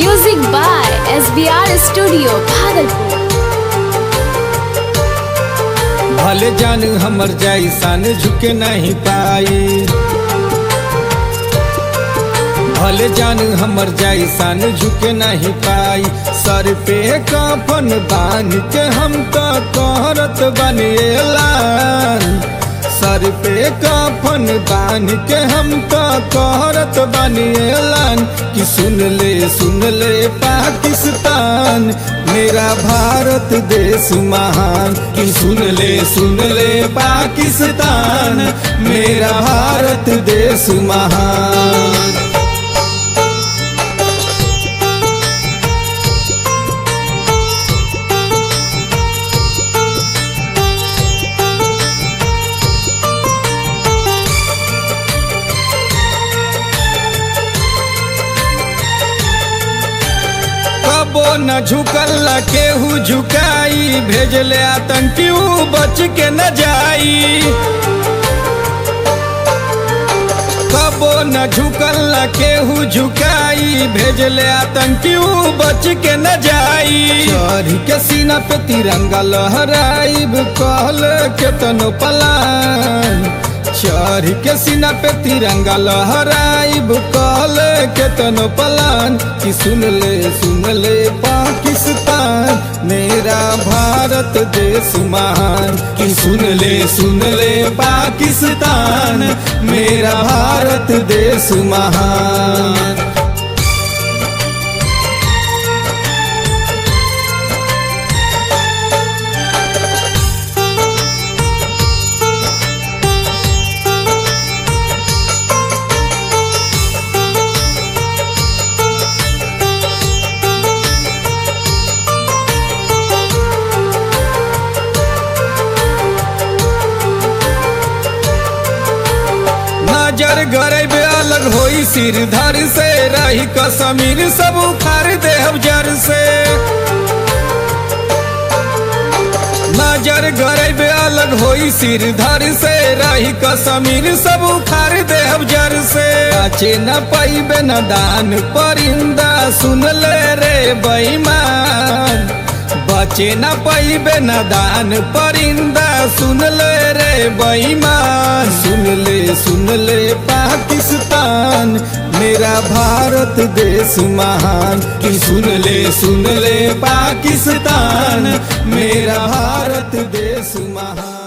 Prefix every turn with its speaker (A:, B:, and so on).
A: Music by SBR Studio, Bhagalpur.
B: भले जान हमर जैसन झुके नहीं पाई भले जान हमर जैसन झुके नहीं पाई सर पे कफन बांध के हम तो कहरत बनेलान सर पे कफन बांध के हम तो कहरत बनेलान कि सुन ले सुन ले पाकिस्तान मेरा भारत देश महान कि सुन ले सुन ले पाकिस्तान मेरा भारत देश महान कबो न झुकल केहू झुकाई भेजले आतंकी ऊ बच के न जाई कबो न झुकल केहू झुकाई भेजले आतंकी ऊ बच के न जाई चढ़ के सीना पे तिरंगा लहराइब कहल केतनो पलान चढ़ के सीना पे तिरंगा लहराइब कहल केतनो पलान कि सुन ले सुन ले पाकिस्तान मेरा भारत देश महान कि सुन ले सुन ले पाकिस्तान मेरा भारत देश महान नजर गरीब अलग होई सिर धर से रही कश्मीर सब उखाड़ देव जर से नजर गरीब अलग होई सिर धर से रही कश्मीर सब उखाड़ देव जर से बचे न पैबे न दान परिंदा सुन ले रे बेईमान बचे न पैबे न दान परिंदा सुन ले रे बेईमान सुन ले सुन ले पाकिस्तान मेरा भारत देश महान कि सुन ले सुन ले पाकिस्तान मेरा भारत देश महान